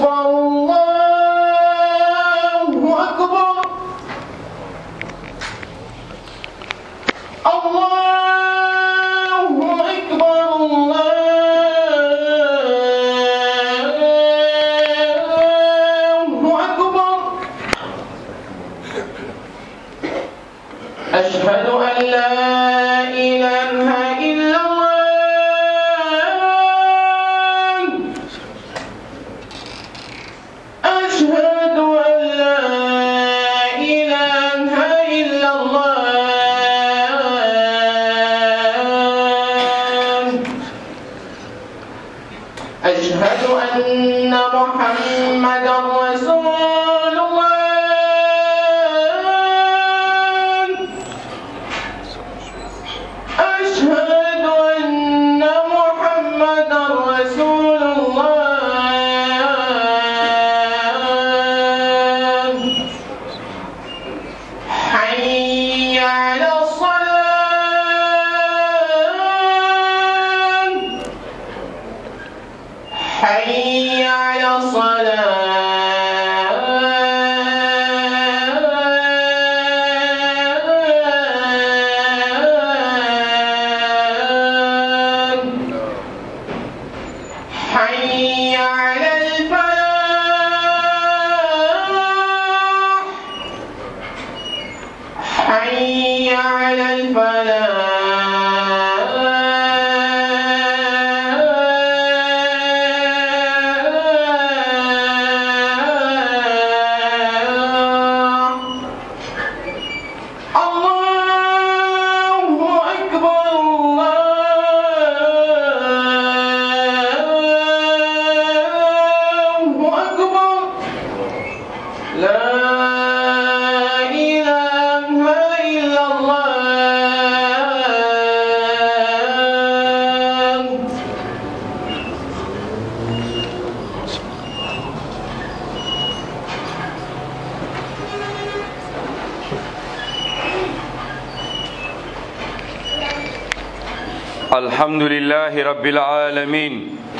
أكبر الله أكبر الله أكبر الله أكبر أشهد أن لا إله إلا الله أشهد أن لا إله إلا الله أشهد أن محمدا رسول الله أشهد أن محمدا رسول الله حي على الصلاة حي على الصلاة حي على الفلاح حي على الفلاح الله أكبر الله أكبر لا إله إلا الله الحمد لله رب العالمين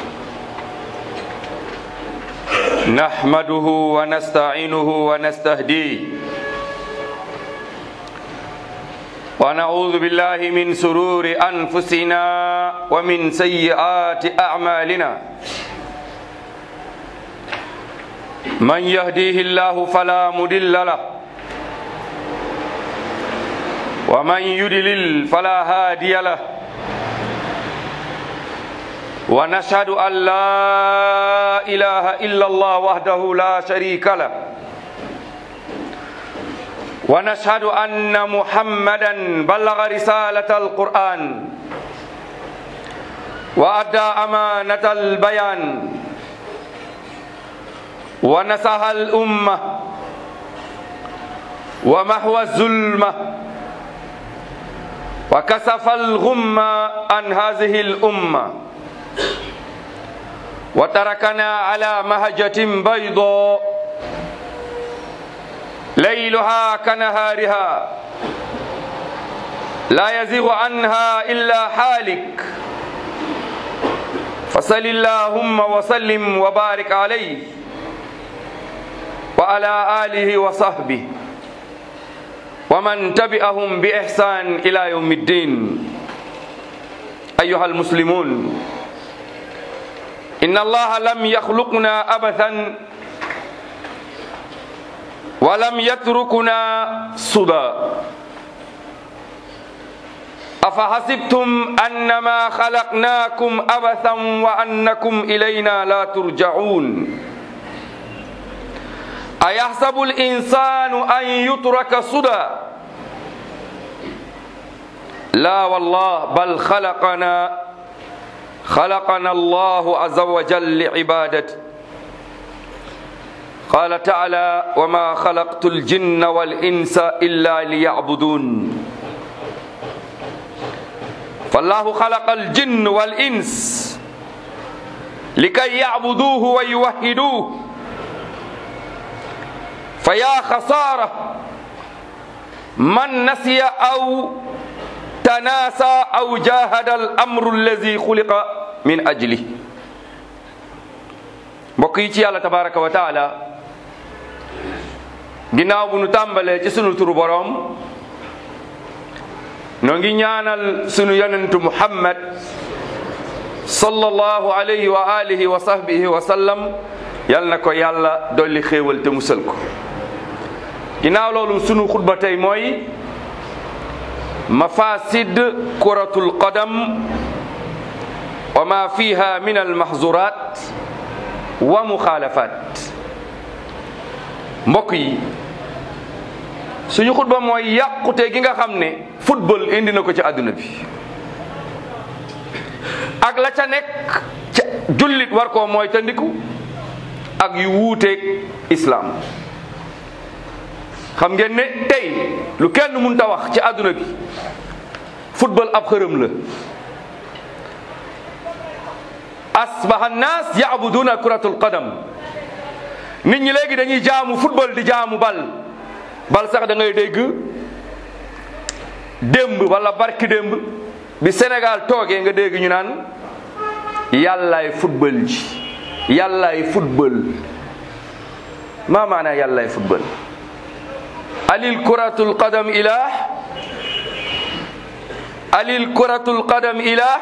نحمده ونستعينه ونستهديه ونعوذ بالله من سرور أنفسنا ومن سيئات أعمالنا من يهديه الله فلا مضل له ومن يضلل فلا هادي له ونشهد أن لا إله إلا الله وحده لا شريك له ونشهد أن محمدا بلغ رسالة القرآن وأدى أمانة البيان ونصح الأمة ومحو الظلمة وكسف الغمة عن هذه الأمة وتركنا على مهجة بيضاء ليلها كنهارها لا يزيغ عنها إلا حالك فصل اللهم وسلم وبارك عليه وعلى آله وصحبه ومن تبعهم بإحسان إلى يوم الدين أيها المسلمون إن الله لم يخلقنا أبثا ولم يتركنا سدى أفحسبتم أنما خلقناكم أبثا وأنكم إلينا لا ترجعون أيحسب الإنسان أن يترك سدى لا والله بل خلقنا خلقنا الله عز وجل لعبادته قال تعالى وما خلقت الجن والإنس إلا ليعبدون فالله خلق الجن والإنس لكي يعبدوه ويوحدوه فيا خسارة من نسي أو تناسى أو جاهد الأمر الذي خلق من أجله mbokk yi ci yàlla tabaraka wa taala ginnaaw bu nu tàmbalee ci sunu turu boroom noo ngi ñaanal sunu yonentu muhammad sallallahu alayhi wa alihi wa sahbihi wa sallam yal na ko yàlla dolli xéewal te musal ko ginnaaw loolu sunu xutba tey mooy mafasid kuratul qadam wa ma fiha min almahzurat wa muxaalafat mbokk yi suñu xutba mooy yàqute gi nga xam ne football indi na ko ci àdduna bi ak la ca nekk ca jullit war koo mooy tandiku ak yu wuuteeg islaam xam ngeen ne tey lu kenn mun ta wax ci àdduna bi football ab xërëm la asbaha annaas yaabuduna kuratul qadam nit ñi léegi dañuy jaamu football di jaamu bal bal sax da ngay dégg démb wala barki démb bi Sénégal toogee nga dégg ñu naan yàllaay football ji yàllaay football maa maanaa yàllaay football alil kuratul qadam ilah alil kuratul qadam ilah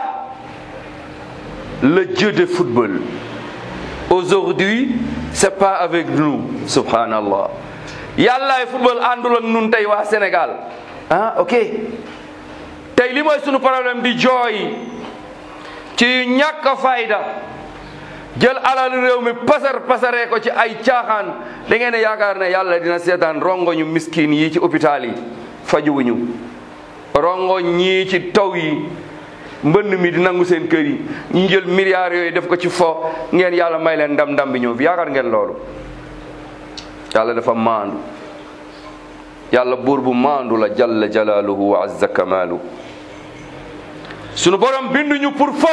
le dieu de football aujourd'hui c'est pas avec nous subhanallah yàllaay football àndul ak nun tey waa Sénégal ah ok tey li mooy sunu problème di jooy ci ñàkk a fayda jël alal réew mi pasar pasaree ko ci ay caaxaan da ngeen ne yaakaar ne yàlla dina seetaan rongoñu miskin yi ci hôpital yi fajuwuñu rongoñ ñii ci taw yi mbënn mi di nangu seen kër yi ñu jël milliards yooyu def ko ci fo ngeen yàlla may leen ndam ndam bi ñëw fi yaakaar ngeen loolu yàlla dafa maandu yàlla buur bu maandu la jalla jalaaluhu wa azza kamaalu sunu borom binduñu pour fo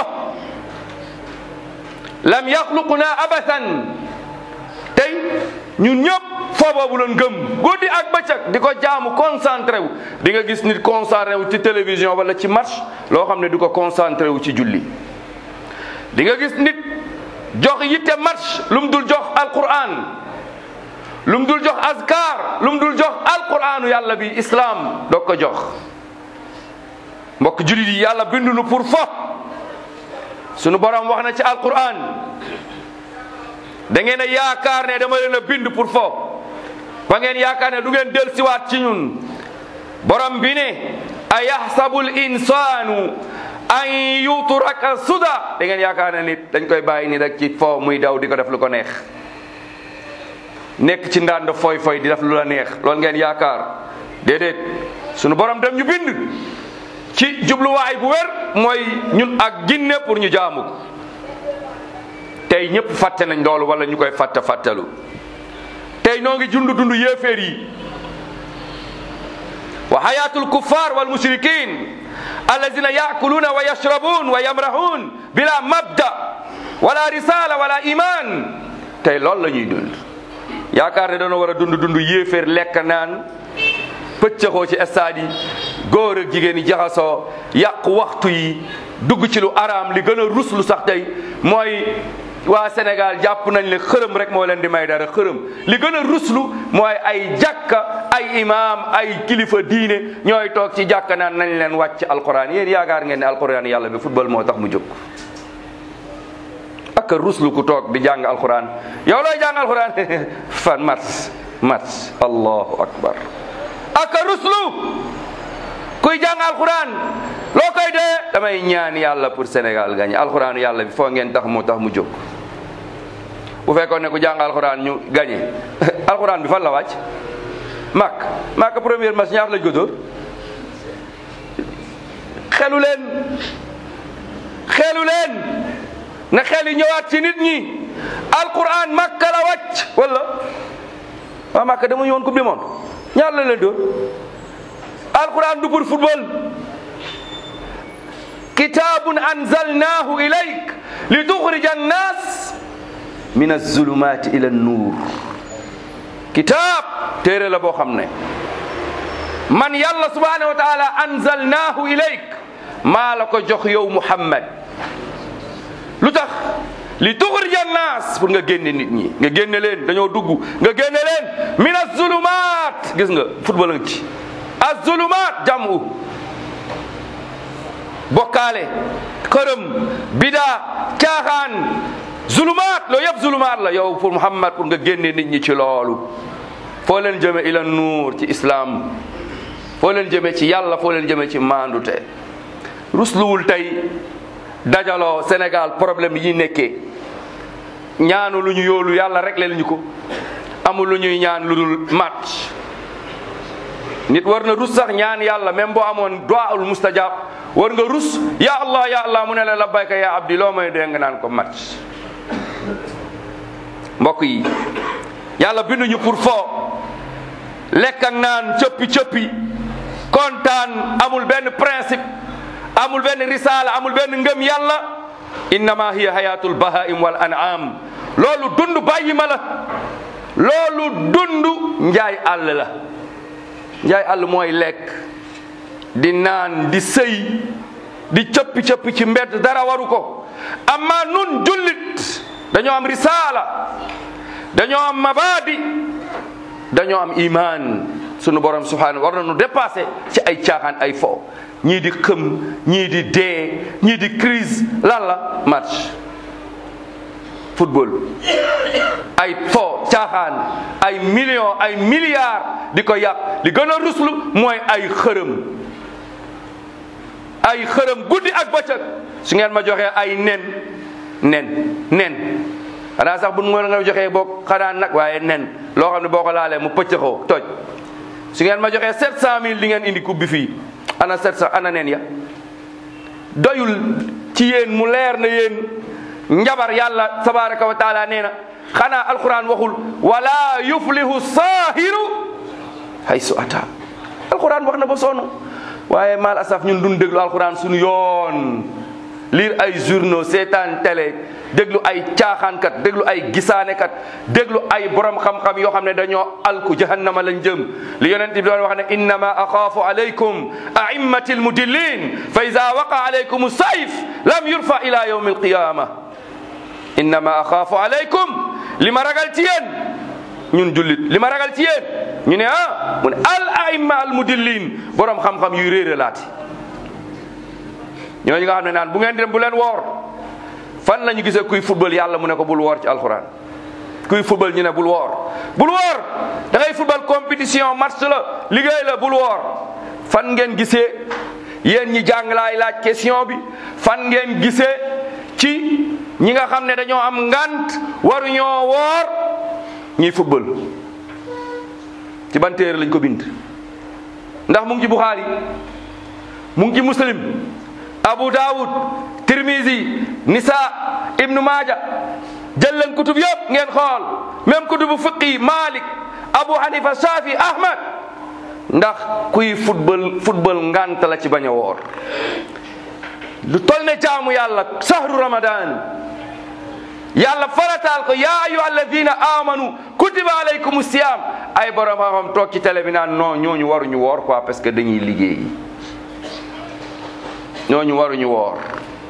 lam yaxluquna abathan tey ñun ñëpp foo boobu loon gëm guddi ak bëccëg di ko jaamu concentré wu di nga gis nit concentré wu ci télévision wala ci match loo xam ne du ko concentré wu ci julli di nga gis nit jox yitte match lu mu dul jox alquran lu mu dul jox azkar lu mu dul jox alquranu yàlla bi islam doog ko jox mbokk jullit yi yàlla bindunu pour fo sunu borom wax na ci alquran da ngeen a yaakaar ne dama leen a bind pour fo ba ngeen yaakaar ne du ngeen del siwaat ci ñun borom bi ne a yaxsabu l insanu an yutraka suda da ngeen yaakaar ne nit dañ koy bàyyi ni rek ci fo muy daw di ko def lu ko neex nekk ci ndànd foy foy di def lu la neex loolu ngeen yaakaar déedéet sunu borom dem ñu bind ci jubluwaay bu wér mooy ñun ak ginne pour ñu jaamu ko tey ñëpp fàtte nañ loolu wala ñu koy fàtte fàttalu tey noo ngi dund dund yéeféer yi wa hayatul kuffar wal mushrikin alladina yaakuluuna wa yashrabun wa yamrahun bila mabda wala risala wala iman tey loolu la ñuy dund yaakaar ne dañoo war a dund dund yéeféer lekk naan pëccëxoo ci stade yi góor ak jigéen yi jaxasoo yàq waxtu yi dugg ci lu araam li gën a ruslu sax tey mooy waa Sénégal jàpp nañ ne xërëm rek moo leen di may dara xërëm li gën a ruslu mooy ay jàkka ay imaam ay kilifa diine ñooy toog ci jàkka naan nañ leen wàcc alquran yéen yaakaar ngeen ne alquran yàlla bi football moo tax mu jóg ak ruslu ku toog di jàng alquran yow looy jàng alquran fan mars mars allahu akbar ak ruslu kuy jàng alquran loo koy dee damay ñaan yàlla pour Sénégal gañe alquran yàlla bi foo ngeen tax moo tax mu jóg bu fekkoon ne ku jàng alquran ñu gañe alquran bi fan la wàcc mak mak première match ñaar lañ ko dóor xelu leen xelu leen na xel yi ñëwaat ci nit ñi alquran makka la wàcc wala waa makka dama ñëwoon coupe du monde ñaar la leen dóor alquran du pour football kitabun anzalnahu ilayk li tuxrija annas min azulumati ila nuur kitab téere la boo xam ne man yàlla subhanahu wa taala anzalnahu ilayk maa la ko jox yow muhammad lu tax li tuxrija naas pour nga génne nit ñi nga génne leen dañoo dugg nga génne leen min azulumaat gis nga football nga ci azulumaat jamu bokkaale xërëm bidaa caaxaan zulumaat loolu yëpp zulumaat la yow pour Muhammad pour nga génne nit ñi ci loolu foo leen jëme ila nuur ci islam foo leen jëme ci yàlla foo leen jëme ci maandute rusluwul tey dajaloo Sénégal problème yi nekkee ñaanu lu ñu yoolu yàlla rek leen ñu ko amul lu ñuy ñaan lu dul match nit war na rus sax ñaan yàlla même boo amoon du'aul mustajab war nga rus ya allah ya allah mu ne la labbayka ya abdi loo may dee nga naan ko match mbokk yi yàlla binduñu pour foo lekk ak naan cëppi cëppi kontaan amul benn principe amul benn risaala amul benn ngëm yàlla innama hiya hayatul bahaim wal an'am loolu dund bàyyi ma la loolu dund njaay àll la njaay àll mooy lekk di naan di sëy di cëppi cëppi ci mbedd dara waru ko amma nun jullit dañoo am risaala dañoo am mabadi dañoo am iman sunu borom subhanahu war nañu dépassé ci ay caaxaan ay fo ñii di xëm ñii di dee ñii di crise lan la match football ay fo caaxaan ay millions ay milliards di ko yàq li gën a ruslu mooy ay xërëm ay xërëm guddi ak bëccëg su ngeen ma joxee ay nen nen nen xanaa sax bu nu nga joxee boo xanaa nag waaye nen loo xam ne boo ko laalee mu pëccëxoo toj su ngeen ma joxee sept cent mille di ngeen indi coupe bi fii ana sept cent ana nen ya doyul ci yéen mu leer na yéen njabar yàlla tabaraka wa taala nee na xanaa alquran waxul wala yuflihu saahiru haysu ata alquran wax na ba sonn waaye mal asaf ñun duñ déglu alquran suñu yoon lire ay journaux seetaan télé déglu ay caaxaankat déglu ay gisaanekat déglu ay borom xam-xam yoo xam ne dañoo alku jahannama lañ jëm li yonent bi doon wax ne innama axaafu alaykum a'immati almudillin fa ida waqa alaykum sayf lam yurfa ila yawmi alqiyama innama axaafu alaykum li ma ragal ci yéen ñun jullit li ma ragal ci yéen ñu ne ah mu ne al aimma al mudillin borom xam-xam yuy réere laati ñooñu nga xam ne naan bu ngeen dem bu leen woor fan la ñu gisee kuy football yàlla mu ne ko bul woor ci alxuraan kuy football ñu ne bul woor bul woor da ngay football compétition match la liggéey la bul woor fan ngeen gisee yéen ñi jàng laay laaj question bi fan ngeen gisee ci ñi nga xam ne dañoo am ngant waruñoo woor ñuy football ci ban téere lañ ko bind ndax mu ngi ci Bukhari mu ngi ci Muslim Abu Dawud Tirmizi Nisa Ibnu Maaja jël leen kutub yëpp ngeen xool même kutubu fiqi Malik Abu Hanifa Shafi Ahmad ndax kuy football football ngant la ci bañ a woor lu tol ne jaamu yàlla sahru ramadan yàlla farataal ko yaa ayu alladina amanu kutiba alaykum siyam ay borom xam-xam toog ci télé bi naan non ñooñu waruñu woor quoi parce que dañuy liggéey ñooñu waruñu woor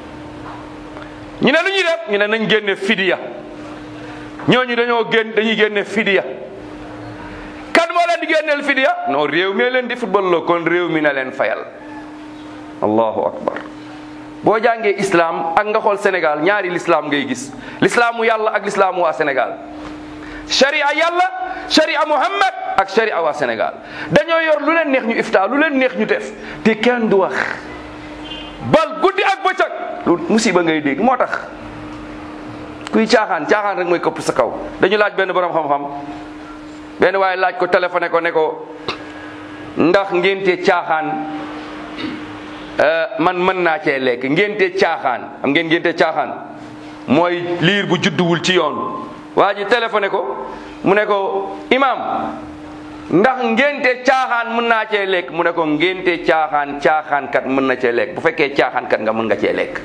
ñu ne lu ñuy def ñu ne nañ génne fidiya ñooñu dañoo génn dañuy génne fidiya kan moo leen di génneel fidiya non réew mi leen di football la kon réew mi na leen fayal allahu akbar boo jàngee islam ak nga xool Sénégal ñaari l'islam ngay gis l'islaamu yàlla ak l'islaamu waa Sénégal sharia yàlla sharia Muhammad ak sharia waa Sénégal dañoo yor lu leen neex ñu ifta lu leen neex ñu def te kenn du wax bal guddi ak bëccëg lu musiba ngay dégg moo tax kuy caaxaan caaxaan rek mooy këpp sa kaw dañu laaj benn borom xam-xam benn waaye laaj ko téléphoné ko ne ko ndax ngénte caaxaan man mën naa cee lekk ngénte caaxaan am ngeen ngénte caaxaan mooy liir bu judduwul ci yoon waa ji téléphoné ko mu ne ko imam ndax ngénte caaxaan mën naa cee lekk mu ne ko ngénte caaxaan caaxaan kat mën na cee lekk bu fekkee caaxaan kat nga mën nga cee lekk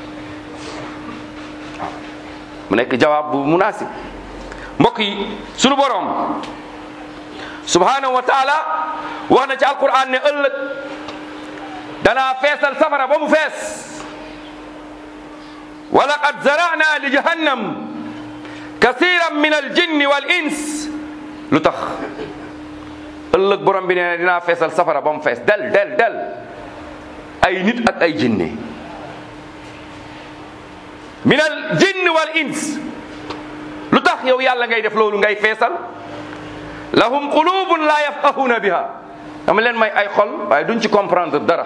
mu nekk jawaab bu munaasib mbokk yi sunu borom subhanahu wa taala wax na ci alquran ne ëllëg danaa feesal safara ba mu fees wa laqad zara'na li jahannam kasiran min al jinni wal ins lu tax ëllëg borom bi nee na dinaa feesal safara ba mu fees del del del ay nit ak ay jinne min al jinni wal ins lu tax yow yàlla ngay def loolu ngay feesal lahum qulubun la yafqahuna biha dama leen may ay xol waaye duñ ci comprendre dara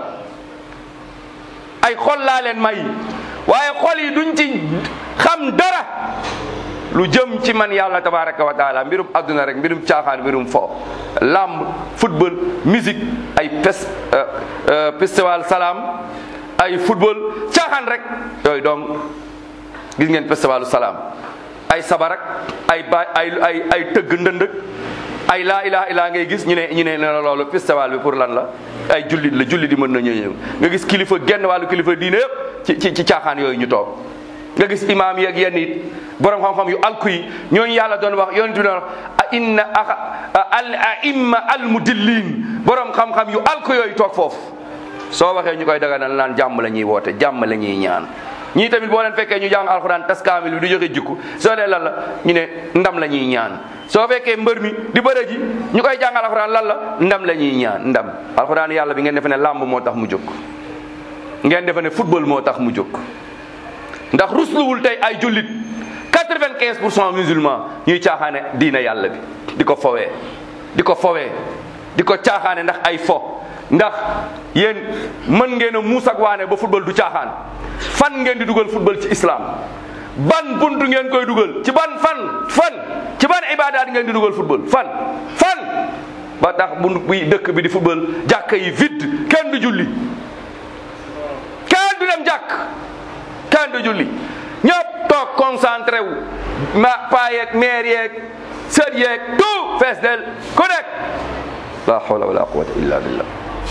ay xol laa leen may waaye xol yi duñ ci xam dara lu jëm ci man yàlla tabaraka wa taala mbirum adduna rek mbirum caaxaan mbirum fo lamb football musique ay pes festival salaam ay football caaxaan rek yooyu donc gis ngeen festivalu salaam ay sabarak ay ba ay ay ay tëgg ndëndëg ay laa ilaha illaa ngay gis ñu ne ñu ne ne loolu festival bi pour lan la ay jullit la jullit di mën na ñëw nga gis kilifa genn wàllu kilifa diine yëpp ci ci ci caaxaan yooyu ñu toog nga gis imaam yi ak yenn it borom xam-xam yu alku yi ñooñu yàlla doon wax yonent bi doon wax a inna al aimma al mudillin borom xam-xam yu alku yooyu toog foofu soo waxee ñu koy daganal naan jàmm la ñuy woote jàmm la ñuy ñaan ñii tamit boo leen fekkee ñu jàng alxuraan tas kaamil bi di joxe jikku soo dee lan la ñu ne ndam la ñuy ñaan soo fekkee mbër mi di bëre ji ñu koy jàng alxuraan lan la ndam la ñuy ñaan ndam alxuraan yàlla bi ngeen defe ne làmb moo tax mu jóg ngeen defe ne football moo tax mu jóg ndax rusluwul tey ay jullit quatre-vingt-quinze pour cent musulman ñuy caaxaane diina yàlla bi di ko fowee di ko fowee di ko caaxaane ndax ay fo ndax yéen mën ngeen a muus ak waane ba football du caaxaan fan ngeen di dugal football ci islam ban buntu ngeen koy dugal ci ban fan fan ci ban ibadaat ngeen di dugal football fan fan ba tax bu bi dëkk bi di football jàkka yi vide kenn du julli kenn du dem jàkk kenn du julli ñëpp toog concentré wu ma paa yeeg maire yeeg sët yeeg tout fees del ku nekk la hawla wala quwwata illa billah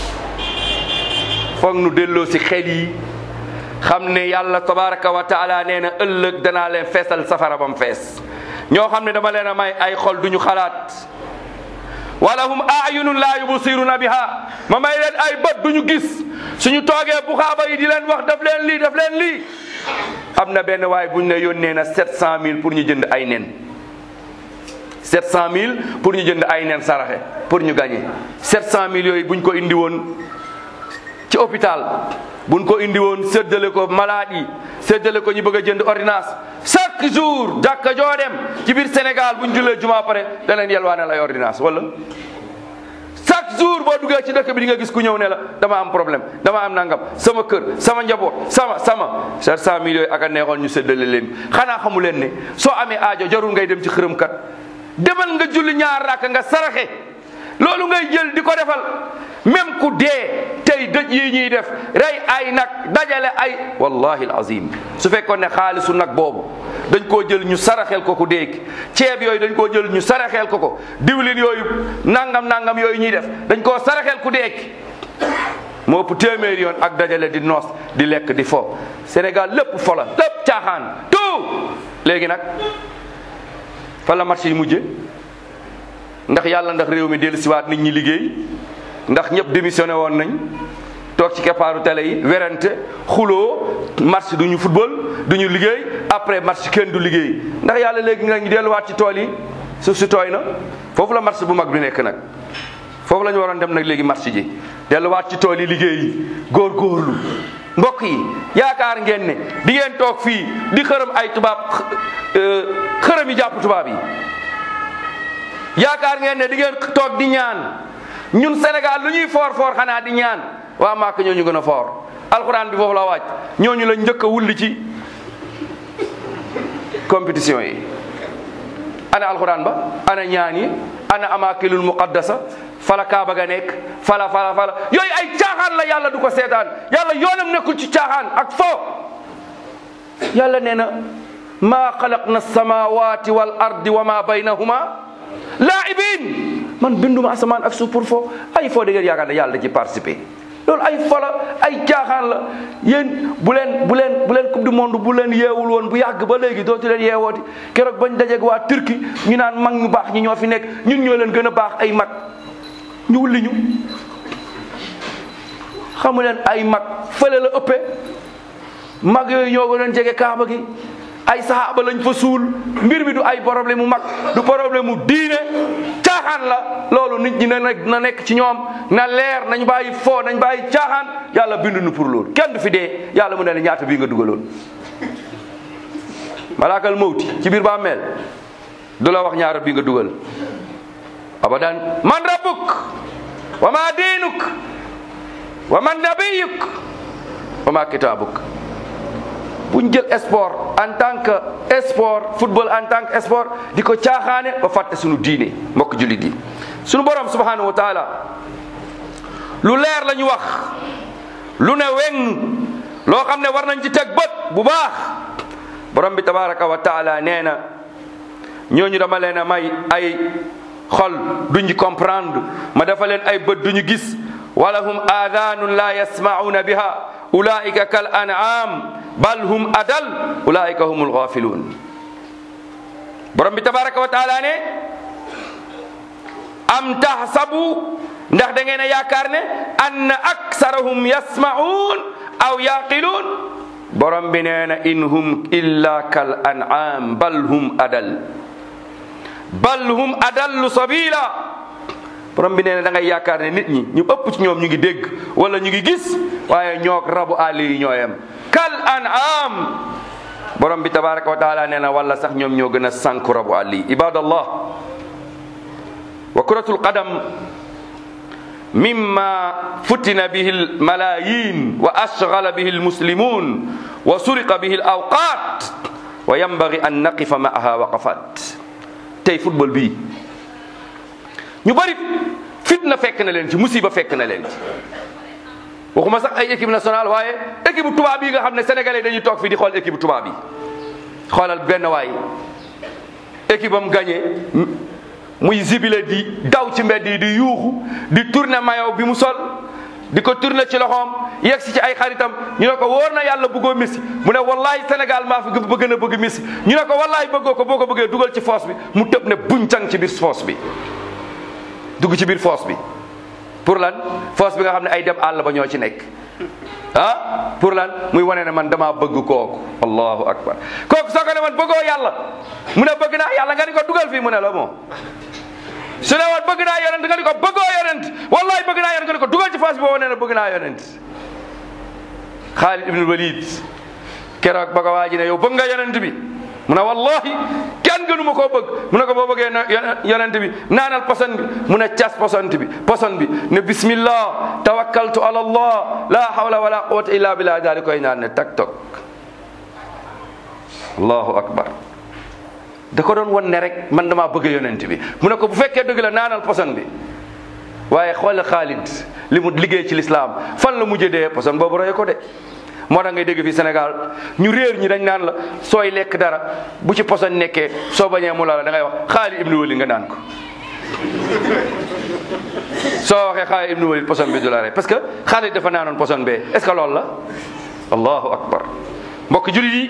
foog nu delloo si xel yi xam ne yàlla tabaraka wa taala nee na ëllëg danaa leen feesal safara bam fees ñoo xam ne dama leen a may ay xol duñu xalaat walahum ayunun laa yubsiruna biha ma may leen ay bët duñu gis suñu toogee bu xaaba yi di leen wax daf leen lii daf leen lii am na benn waay buñ ne yónnee na sept cent mille pour ñu jënd ay nen sept cent mille pour ñu jënd ay nen saraxe pour ñu gagné sept cent mille yooyu buñ ko indi woon ci hôpital buñ ko indi woon séddale ko malade yi séddale ko ñu bëgg a jënd ordonnance chaque jour jàkka joo dem ci biir Sénégal buñ jullee juma pare da leen yelwaanal ay ordonnance wala chaque jour boo duggee ci dëkk bi di nga gis ku ñëw ne la dama am problème dama am nangam sama kër sama njaboot sama sama sept cent mille yooyu ak a neexoon ñu séddale leen xanaa xamu leen ne soo amee aajo jarul ngay dem ci xërëmkat demal nga julli ñaar rakk nga saraxe loolu ngay jël di ko defal même ku dee tey dëj yi ñuy def rey ay nag dajale ay wallahi alazim su fekkoon ne xaalisu nag boobu dañ koo jël ñu saraxel ko ku dee ceeb yooyu dañ koo jël ñu saraxel ko ko diwlin yooyu nangam nangam yooyu ñuy def dañ koo saraxel ku dee moo ëpp téeméeri yoon ak dajale di noos di lekk di fo Sénégal lépp fo la lépp caaxaan tout léegi nag fan la marché yi mujje ndax yàlla ndax réew mi dellu siwaat nit ñi liggéey ndax ñëpp démissionné woon nañ toog ci keppaaru télé yi werante xuloo match du ñu football du ñu liggéey après match kenn du liggéey ndax yàlla léegi nga ñu delluwaat ci tool yi suuf si tooy na foofu la match bu mag bi nekk nag foofu la ñu waroon dem nag léegi match ji delluwaat ci tool yi liggéey yi góorgóorlu mbokk yi yaakaar ngeen ne di ngeen toog fii di xërëm ay tubaab xërëm yi jàpp tubaab yi yaakaar ngeen ne di ngeen toog di ñaan ñun Sénégal lu ñuy foor foor xanaa di ñaan waa Màkk ñoo ñu gën a foor alxuraan bi foofu la wàcc ñooñu la njëkk a wulli ci compétition yi ana alxuraan ba ana ñaan yi ana amakilul muqaddasa fala kaaba ga nekk fala fala fala yooyu ay caaxaan la yàlla du ko seetaan yàlla yoonam nekkul ci caaxaan ak fo yàlla nee na maa xalaqna samawati wal ardi wa ma baynahuma laibin man binduma asamaan ak suuf pour fo ay fo da ngeen yaakaar ne yàlla da ci participer loolu ay fola ay caaxaan la yéen bu leen bu leen bu leen coupe du monde bu leen yeewul woon bu yàgg ba léegi dootu leen yeewooti keroog bañ dajeeg waa Turquie ñu naan mag ñu baax ñi ñoo fi nekk ñun ñoo leen gën a baax ay mag ñu wulli ñu xamu leen ay mag fële la ëppee mag yooyu ñoo ko doon jege kaaba gi ay sahaaba lañ fa suul mbir mi du ay problème mu mag du problème mu diine caaxaan la loolu nit ñi na nekk na nekk ci ñoom na leer nañ bàyyi foo nañ bàyyi caaxaan yàlla bindu nu pour loolu kenn du fi dee yàlla mu ne la ñaata bii nga dugaloon malaakal mawti ci biir bàmmeel du la wax ñaata bii nga dugal abadan man rabbuk wa ma diinuk wa man nabiyuk wa ma kitaabuk buñ jël sport en tant que sport football en tant que sport di ko caaxaane ba fàtte suñu diine mbokk jullit yi suñu borom subhanahu wa taala lu leer la ñu wax lu ne weng loo xam ne war nañ ci teg bët bu baax borom bi tabaraka wa taala nee na ñooñu dama leen a may ay xol duñu comprendre ma dafa leen ay bët duñu gis walahum aadaanun la yasmauna biha ulaika kal an'am bal hum adal ulaika humul ghafiluun borom bi tabaraka wa taala ne am tahsabu ndax da ngeen a yaakaar ne anna aksarahum yasma'un aw yaqiluun borom bi nee na in hum illa kal an'am bal hum adal bal hum adallu sabila borom bi nee na da ngay yaakaar ne nit ñi ñu ëpp ci ñoom ñu ngi dégg wala ñu ngi gis waaye ñoog rabu àll yi ñooyam kal an'am borom bi tabaraka wa taala nee na wala sax ñoom ñoo gën a sànku rabu àll yi ibadallah wa kuratul qadam mimma futina bihi almalayin wa ashghala bihi almuslimun wa suriqa bihi alawqat wa yanbaghi an naqifa ma'aha waqafat tey football bii ñu bari fitna fekk na leen ci musiba fekk na leen ci waxuma sax ay équipe nationale waaye équipe tubaab yi nga xam ne sénégalais dañuy toog fii di xool équipe tubaab yi xoolal benn waay équipe am gagné muy zibile di daw ci mbedd yi di yuuxu di tourner maillot bi mu sol di ko tourner ci loxoom yegg si ci ay xaritam ñu ne ko wóor na yàlla bëggoo Messi mu ne wallahi Sénégal maa fi bëgg na bëgg Messi ñu ne ko wallahi bëggoo ko boo ko bëggee dugal ci foos bi mu tëb ne buñ cang ci biir foos bi dugg ci biir foos bi pour lan foos bi nga xam ne ay dem àll ba ñoo ci nekk ah pour lan muy wane ne man damaa bëgg kooku allahu akbar kooku soo ko ne man bëggoo yàlla mu ne bëgg naa yàlla nga ni ko dugal fii mu ne la moo su ne woon bëgg naa yonent nga ni ko bëggoo yonent wallahi bëgg naa yonent nga ni ko dugal ci foos bi boo wane ne bëgg naa yonent Xaalid ibn Walid keroog ba ko waa ji ne yow bëgg nga yonent bi mu ne wallahi kenn gënu ma koo bëgg mu ne ko boo bëggee na yonent bi naanal poson bi mu ne cas poson bi poson bi ne bismillah tawakkaltu ala allah la hawla wala quwwata illa billah daal di koy naan ne tak tok allahu akbar da ko doon won ne rek man damaa bëgg yonent bi mu ne ko bu fekkee dëgg la naanal poson bi waaye xool Xaalid li mu liggéey ci lislaam fan la mujjee dee poson boobu roye ko de moo tax ngay dégg fii Sénégal ñu réer ñi dañ naan la sooy lekk dara bu ci poson nekkee soo bañee mu la la da ngay wax Xaalid ibnu Walid nga naan ko soo waxee Xaalid ibnu Walid poson bi du la rey parce que Xaalid dafa naanoon poson bee est ce que loolu la allahu akbar mbokk jullit yi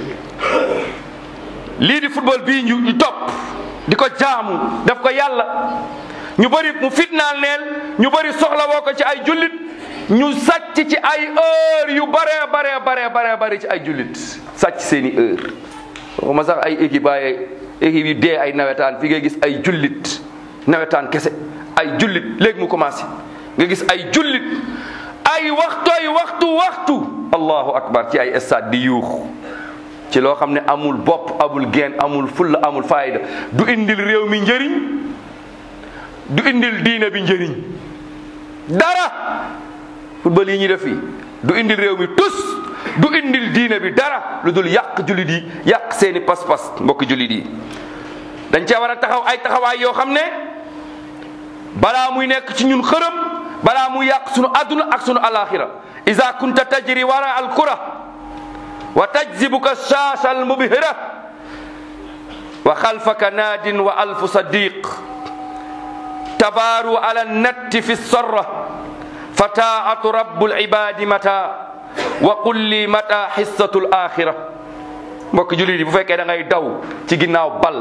lii di football bii ñu ñu topp di ko jaamu def ko yàlla ñu bëri mu fitnaal neel ñu bëri soxla woo ko ci ay jullit ñu sàcc ci ay heure yu bare bare bare bare bare ci ay jullit sàcc seeni heure waxuma sax ay équipe ay équipe yi dee ay nawetaan fi ngay gis ay jullit nawetaan kese ay jullit léegi mu commencé nga gis ay jullit ay waxtooy waxtu waxtu allahu akbar ci ay stade di yuux ci loo xam ne amul bopp amul geen amul fulla amul fayda du indil réew mi njëriñ du indil diine bi njëriñ dara football yi ñuy def fii du indil réew mi tus du indil diine bi dara lu dul yàq jullit yi yàq seeni pas-pas mbokki jullit yi dañ cee war a taxaw ay taxawaay yoo xam ne balaa muy nekk ci ñun xërëm balaa muy yàq sunu adduna ak sunu alaxira ida kunta tajri wara al kura wa tajzibuka shaasha al mubhira wa xalfaka naadin wa alfu sadiq tabaaru ala natti fi sorra fa taatu rabu libadi mata wa qul li mata xissatu l axira mbokk jullit yi bu fekkee da ngay daw ci ginnaaw bal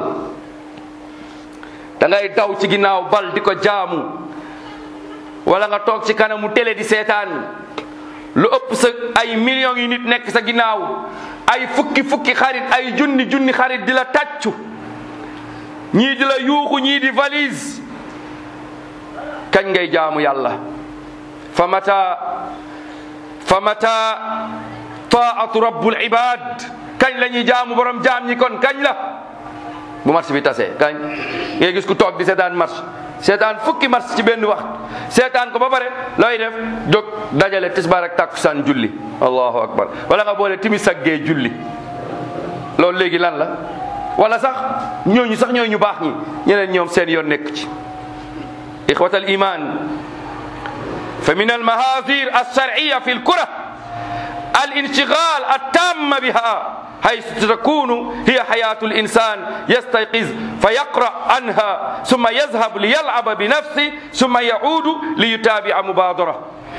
da ngay daw ci ginnaaw bal di ko jaamu wala nga toog ci kanamu télé di seetaan lu ëpp sa ay millions yi nit nekk sa ginnaaw ay fukki fukki xarit ay junni junni xarit di la tàccu ñii di la yuuxu ñii di valise kañ ngay jaamu yàlla fa mata fa mata taatu rabbul ibad kañ la ñuy jaamu borom jaam ñi kon kañ la bu marché bi tasee kañ ngay gis ku toog di seetaan marché seetaan fukki marché ci benn waxtu seetaan ko ba pare looy def jóg dajale tisbaar ak takkusaan julli allahu akbar wala nga boole timis ak gee julli loolu léegi lan la wala sax ñooñu sax ñooñu baax ñi ñeneen ñoom seen yoon nekk ci ixwat al iman fa min al mahazir alsharciya fi lkura al inshgal التام بها حيث تكون هي حياة الإنسان يستيقظ فيقرأ عنها ثم يذهب ليلعب بنفسه ثم يعود ليتابع مبادرة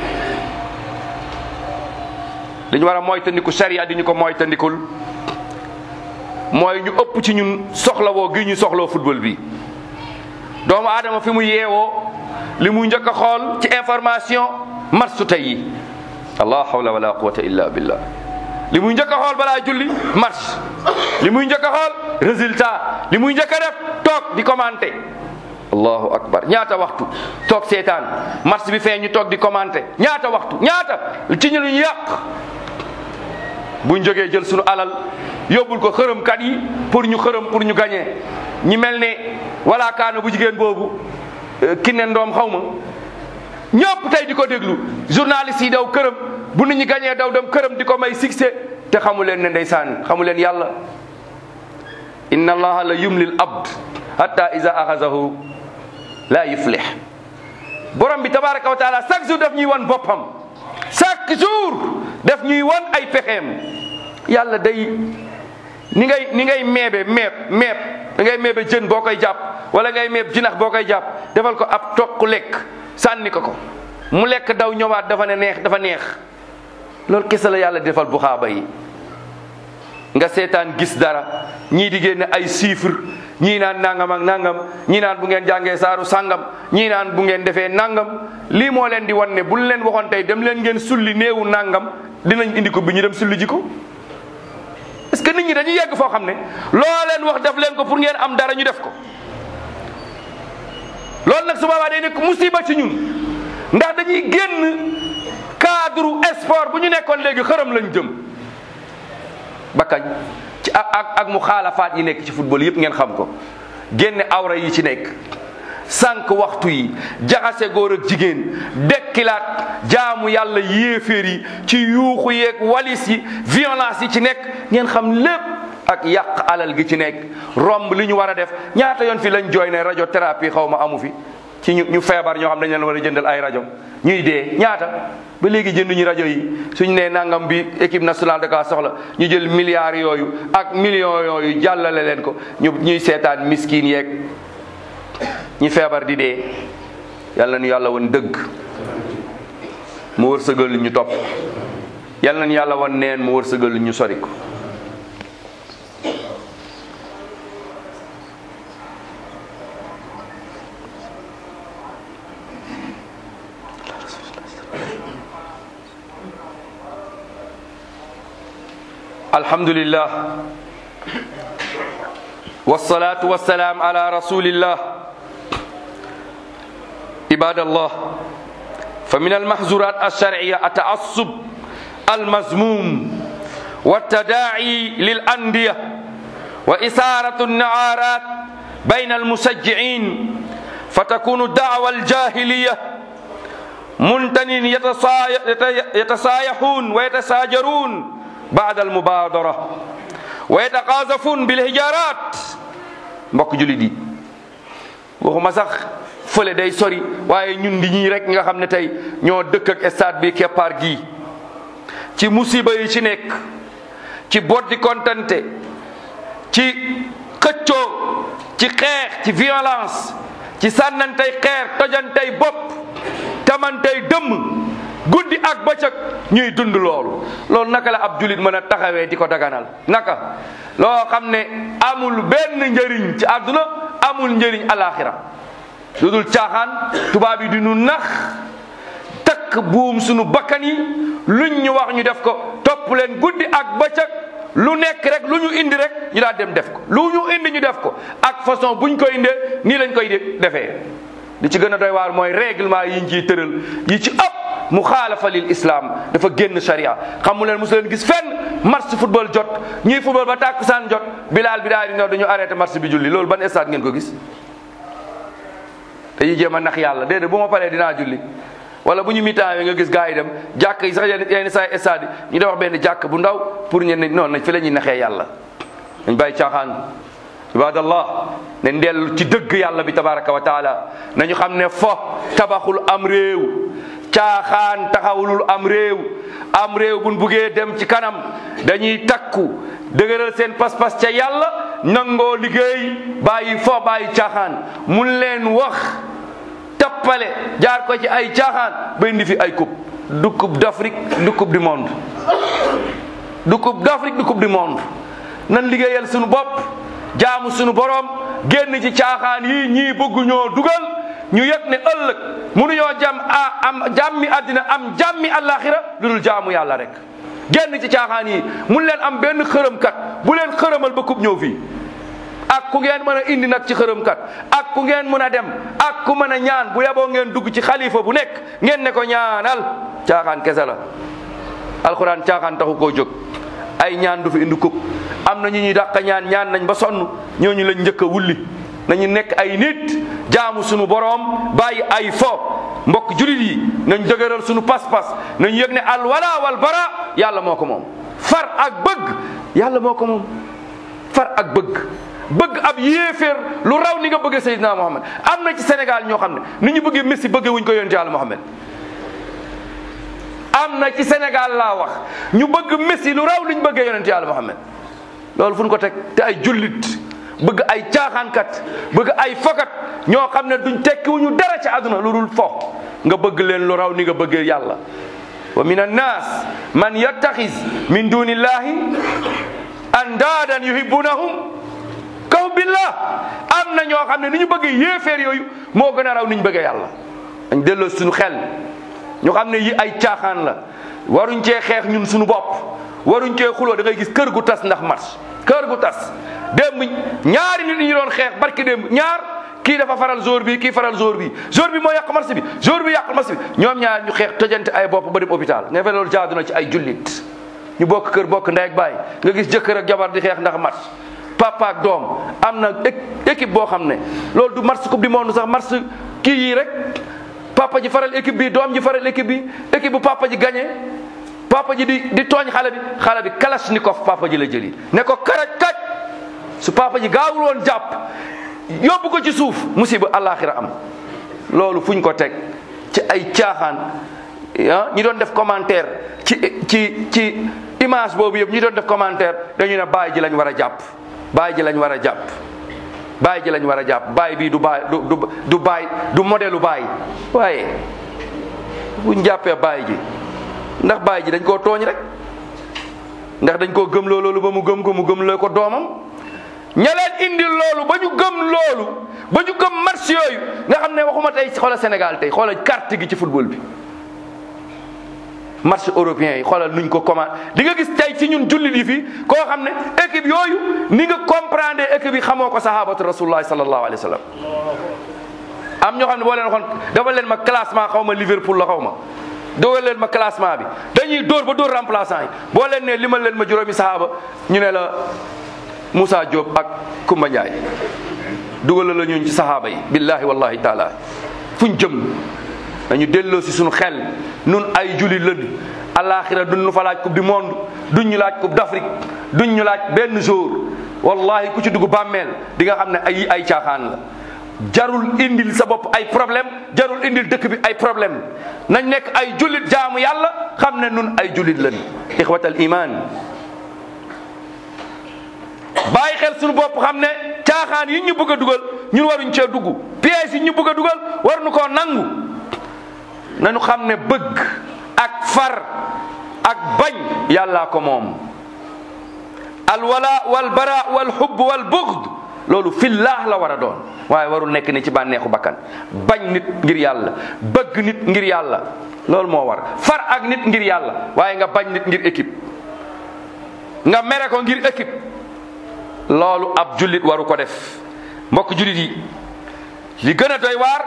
li ñu war a moytandiku sharia di ñu ko moytandikul mooy ñu ëpp ci ñun soxlawoo gi ñu soxloo football bi doomu aadama fi mu yeewoo li mu njëkk a xool ci information match tey yi allah hawla wala quwata illa billah li muy njëkk a xool balaa julli match li muy njëkk a xool résultat li muy njëkk a def toog di commenter allahu akbar ñaata waxtu toog seetaan match bi fee ñu toog di commenter ñaata waxtu ñaata ci ñu ñu yàq buñ jógee jël suñu alal yóbbul ko xërëmkat yi pour ñu xërëm pour ñu gagner ñi mel ne wala kaana bu jigéen boobu ki ne ndoom xaw ma ñëpp tey di ko déglu journaliste yi daw këram bu nit ñi gañee daw dem këram di ko may succès te xamu leen ne ndeysaan xamu leen yàlla inna allaha la yumlil abd hatta iza axazahu la yuflih borom bi tabaraka wa taala chaque jour daf ñuy wan boppam chaque jour daf ñuy wan ay pexeem yàlla day ni ngay ni ngay meebe meeb meeb da ngay meebe jën boo koy jàpp wala ngay meeb jinax boo koy jàpp defal ko ab toq lekk sànni ko ko mu lekk daw ñëwaat dafa ne neex dafa neex loolu kese la yàlla defal bu xaaba yi nga seetaan gis dara ñii di génne ay chiffres ñii naan nangam ak nangam ñii naan bu ngeen jàngee saaru sangam ñii naan bu ngeen defee nangam lii moo leen di wan ne buñ leen waxoon tey dem leen ngeen sulli néewu nangam dinañ indi ko bi ñu dem sulli ji ko. parce que nit ñi dañuy yegg foo xam ne loo leen wax def leen ko pour ngeen am dara ñu def ko loolu nag su boobaa day nekk musiba ci ñun ndax dañuy génn cadre sport bu ñu nekkoon léegi xërëm lañ jëm. ba kañ ci ak ak ak mu xaalafaat yi nekk ci football yëpp ngeen xam ko génne awra yi ci nekk sànq waxtu yi jaxase góor ak jigéen dekkilaat jaamu yàlla yéeféer yi ci yuuxu yeeg walis yi violence yi ci nekk ngeen xam lépp ak yàq alal gi ci nekk romb li ñu war a def ñaata yoon fi lañ jooy ne radiothérapie xaw ma amu fi ci ñu ñu feebar ñoo xam dañ leen war a jëndal ay rajo ñuy dee ñaata ba léegi jënduñu rajo yi suñ nee nangam bi équipe nationale da kaa soxla ñu jël milliards yooyu ak millions yooyu jàllale leen ko ñu ñuy seetaan miskin yeeg ñi feebar di dee yàlla nañu yàlla woon dëgg mu wërsëgal ñu topp yàlla nañu yàlla woon neen mu wërsëgal ñu sori ko الحمد لله والصلاة والسلام على رسول الله عباد الله فمن المحظورات الشرعية التعصب المذموم والتداعي للأندية وإثارة النعارات بين المشجعين فتكون الدعوة الجاهلية منتن يتسايحون ويتساجرون بعد المبادرة ويتقاذفون بالهجارات mbokk jullit yi waxuma sax fële day sori waaye ñun di ñii rek nga xam ne tey ñoo dëkk ak stade bi keppaar gii ci musiba yi ci nekk ci boddi kontante ci xëccoo ci xeex ci violence ci sànnantey xeer tojantey bopp tamantey dëmm guddi ak bëccëg ñuy dund loolu loolu naka la ab julit mën a taxawee di ko daganal naka loo xam ne amul benn njëriñ ci àdduna amul njëriñ alaxira lu dul caaxaan tubaab yi di nu nax takk takk buum sunu bakkan yi luñ ñu wax ñu def ko topp leen guddi ak bëccëg lu nekk rek lu ñu indi rek ñu daal dem def ko lu ñu indi ñu def ko ak façon buñ ko indee nii lañ koy defee li ci gën a doy waar mooy règlement yi ñu ciy tëral yi ci ëpp mu xaalafa lil islam dafa génn sharia xamu leen mosu leen gis fenn match football jot ñuy football ba tàkkusaan jot bilaal bi daal di ñëw dañu arrêté match bi julli loolu ban stade ngeen ko gis dañuy jéem a nax yàlla déedéet bu ma paree dinaa julli wala bu ñu mitaan nga gis gars yi dem jàkk yi sax yenn yenn saa stade yi ñu def wax benn jàkk bu ndaw pour ñen non nañ fi la ñuy naxee yàlla dañ bàyyi caaxaan ibadallah ne dellu ci dëgg yàlla bi tabaraka wa taala nañu xam ne fo tabaxul am réew caaxaan taxawulul am réew am réew buñ buggee dem ci kanam dañuy takku dëgëral seen pas-pas ca yàlla nangoo liggéey bàyyi fo bàyyi caaxaan mun leen wax tappale jaar ko ci ay caaxaan ba indi fi ay coupe du coupe d'Afrique du coupe du monde du coupe d'Afrique du coupe du monde nan liggéeyal suñu bopp jaamu suñu borom génn ci caaxaan yi ñii bëgg ñoo dugal ñu yëg ne ëllëg mënuñoo jam a am jàmmi àddina am jàmmi àllaaxira lu dul jaamu yàlla rek génn ci caaxaan yi mun leen am benn xërëmkat bu leen xërëmal ba kub ñëw fii ak ku ngeen mën a indi nag ci xërëmkat ak ku ngeen mën a dem ak ku mën a ñaan bu yeboo ngeen dugg ci xalifa bu nekk ngeen ne ko ñaanal caaxaan kese la alxuraan caaxaan taxu koo jóg ay ñaan du fi indi kub am na ñu ñuy dàq ñaan ñaan nañ ba sonn ñooñu lañ njëkk a wulli nañu nekk ay nit jaamu sunu boroom bàyyi ay fo mbokk julit yi nañ dëgëral sunu pas-pas nañ yëg ne al wala wal bara yàlla moo ko moom far ak bëgg yàlla moo ko moom far ak bëgg bëgg ab yéeféer lu raw ni nga bëggee Seydina Muhammad am na ci Sénégal ñoo xam ne ni ñu bëggee Messi bëggee wuñ ko yonent yàlla Muhammad am na ci Sénégal laa wax ñu bëgg Messi lu raw li ñu bëggee yonent yàlla Muhammad loolu fu ñu ko teg te ay jullit bëgg ay caaxaankat bëgg ay fokat ñoo xam ne duñ tekkiwuñu dara ci àdduna lu dul fo nga bëgg leen lu raw ni nga bëggee yàlla wa min annas man yattaxis min dunillahi andaadan yuhibbunahum kaw billah am na ñoo xam ne ni ñu bëggee yéeféer yooyu moo gën a raw ni ñu bëggee yàlla dañ delloo suñu xel ñu xam ne yi ay caaxaan la waruñ cee xeex ñun suñu bopp waruñ cee xuloo da ngay gis kër gu tas ndax match kër gu tas démb ñaari nit ñu doon xeex barki démb ñaar kii dafa faral jour bi kii faral jour bi jour bi moo yàq match bi jour bi yàq match bi ñoom ñaar ñu xeex tëjante ay bopp ba dem hôpital nga fe loolu jaadu na ci ay jullit ñu bokk kër bokk ndey ak baay nga gis jëkkër ak jabar di xeex ndax match papa ak doom am na équipe boo xam ne loolu du match coupe du monde sax match kii yii rek papa ji faral équipe bi doom ji faral équipe bi équipe bu papa ji gagné papa ji di di tooñ xale bi xale bi kalashnikov papa ji la jëli ne ko karaj kaj su papa ji gaawul woon jàpp yóbbu ko ci suuf musiba àllaaxira am loolu fuñ ko teg ci ay caaxaan ah ñi doon def commentaire ci ci ci image boobu yëpp ñi doon def commentaire dañu ne baay ji lañ war a jàpp baay ji lañ war a jàpp baay ji lañ war a jàpp baay bii du baay du du du baay du modèle baay waaye buñ jàppee baay ji ndax baay ji dañ koo tooñ rek ndax dañ koo gëm loolu ba mu gëm ko mu gëm loo ko doomam ña leen indi loolu ba ñu gëm loolu ba ñu gëm match yooyu nga xam ne waxuma tey xoolal Sénégal tey xoolal carte gi ci football bi match européen yi xoolal nuñ ko commande di nga gis tey ci ñun jullit yi fii koo xam ne équipe yooyu ni nga comprendre équipe yi xamoo ko sahabatu rasulullah sallallahu alayhi wa sallam am ñoo xam ne boo leen waxoon dafa leen ma classement xaw ma Liverpool la xaw ma dogal leen ma classement bi dañuy dóor ba dóor remplaçant yi boo leen ne limal leen ma juróomi sahaba ñu ne la Moussa Diop ak Kumba Ndiaye dugal la ñun ci sahaba yi billahi wallahi taala fuñ jëm dañu delloo si suñu xel nun ay jullit lañu alaxira duñ ñu fa laaj coupe du monde duñ ñu laaj coupe d'Afrique duñ ñu laaj benn jour wallahi ku ci dugg bàmmeel di nga xam ne ay ay caaxaan la jarul indil sa bopp ay problème jarul indil dëkk bi ay problème nañ nekk ay jullit jaamu yàlla xam ne nun ay jullit lañu ixwatal iman bàyyi xel suñu bopp xam ne caaxaan yi ñu bëgg a dugal ñun waruñ cee dugg pièges yi ñu bëgg a dugal waruñu koo nangu nañu xam ne bëgg ak far ak bañ yàllaa ko moom alwala wal bara wal hubb wal bughd loolu fillah la war a doon waaye warul nekk ni ci bànneexu bakkan bañ nit ngir yàlla bëgg nit ngir yàlla loolu moo war far ak nit ngir yàlla waaye nga bañ nit ngir équipe nga mere ko ngir équipe loolu ab jullit waru ko def mbokk jullit yi li gën a doy waar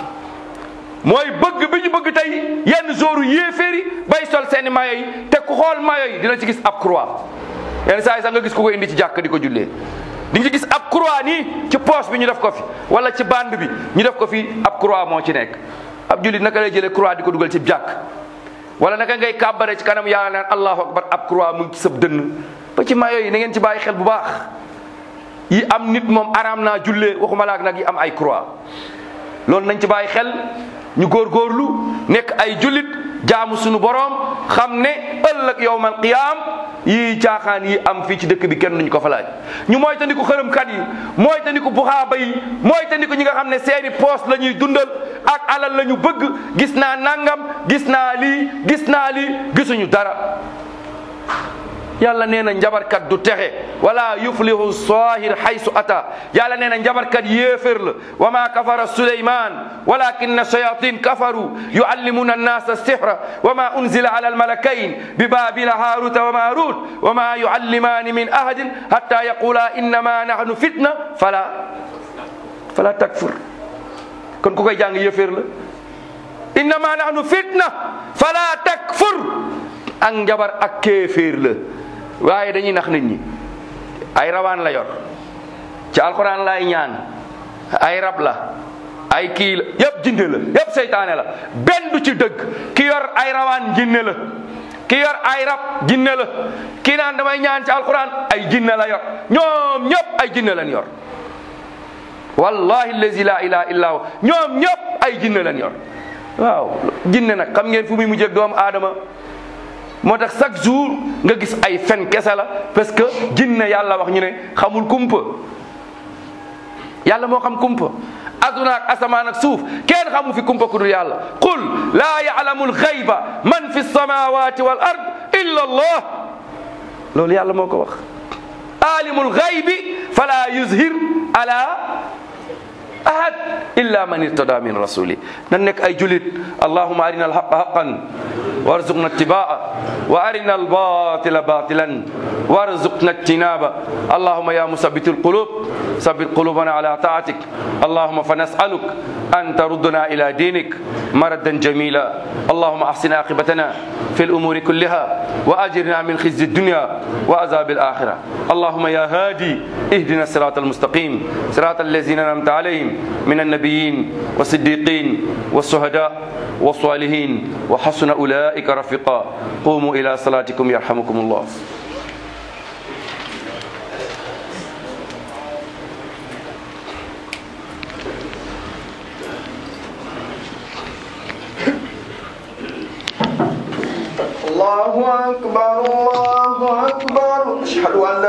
mooy bëgg bi ñu bëgg tey yenn zooru yéeféeri bay sol seeni mayo yi te ku xool mayo yi dina ci gis ab croix yenn saa yi sax nga gis ku ko indi ci jàkk di ko jullee di nga ci gis ab croix nii ci poche bi ñu def ko fi wala ci bande bi ñu def ko fi ab croix moo ci nekk ab jullit naka lay jëlee croix di ko dugal ci jàkk wala naka ngay kàbbare ci kanam yàlla naan allahu akbar ab croix mu ngi ci sab dënn ba ci mayo yi na ngeen ci bàyyi xel bu baax yi am nit moom araam naa jullee waxuma laak nag yi am ay croix loolu nañ ci bàyyi xel ñu góorgóorlu nekk ay jullit jaamu sunu boroom xam ne ëllëg yowmal qiyaam yii caaxaan yi am fii ci dëkk bi kenn duñ ko fa laaj ñu mooy tandiku xërëmkat yi mooy tandiku buxaaba yi mooy tandiku ñi nga xam ne seeni poos la ñuy dundal ak alal la ñu bëgg gis naa nangam gis naa lii gis naa lii gisuñu dara yàlla nee na njabarkat du texe wala yuflihu sahir haysu ata yàlla nee na njabarkat yéefér la wa ma kafara suleyman walakinna shayatin kafaru yuallimuna annasa sihra wa ma unzila ala almalakayn bi babila haruta wa marut wa ma yuallimani min ahadin hatta yaqula innama nahnu fitna fala fala takfur kon ku koy jàng yéefér la innama nahnu fitna fala takfur ak njabar ak kéeféer la waaye dañuy nax nit ñi ay rawaan la yor ci alxuraan laay ñaan ay rab la ay kii la yëpp jinne la yëpp seytaane la benn du ci dëgg ki yor ay rawaan jinne la ki yor ay rab jinne la kii naan damay ñaan ci alxuraan ay jinne la yor ñoom ñëpp ay jinne lañ yor wallahi allazi la ilaha illa hu ñoom ñëpp ay jinne lañ yor waaw jinne nag xam ngeen fu muy mujjee ak doomu aadama moo tax chaque jour nga gis ay fen kese la parce que jinne yàlla wax ñu ne xamul kumpa yàlla moo xam kumpa aduna ak asamaan ak suuf kenn xamu fi kumpa ku dul yàlla qul laa ya'lamu al-ghayba man fi samawati wal ard illa allah loolu yàlla moo ko wax alimul ghaybi fala yuzhir ala ahad illa man irtada min rasuli nan nekk ay julit allahuma arina alhaqa haqan warzuqna ittibaa wa arina albatila batilan warzuqna ijtinaba allahuma ya musabit alqulub ثبت قلوبنا على طاعتك اللهم فنسألك أن تردنا إلى دينك مردا جميلا اللهم أحسن عاقبتنا في الأمور كلها وأجرنا من خزي الدنيا وعذاب الآخرة اللهم يا هادي اهدنا الصراط المستقيم صراط الذين أنعمت عليهم من النبيين والصديقين والشهداء والصالحين وحسن أولئك رفيقا قوموا إلى صلاتكم يرحمكم الله الله أكبر الله أكبر أشهد أن لا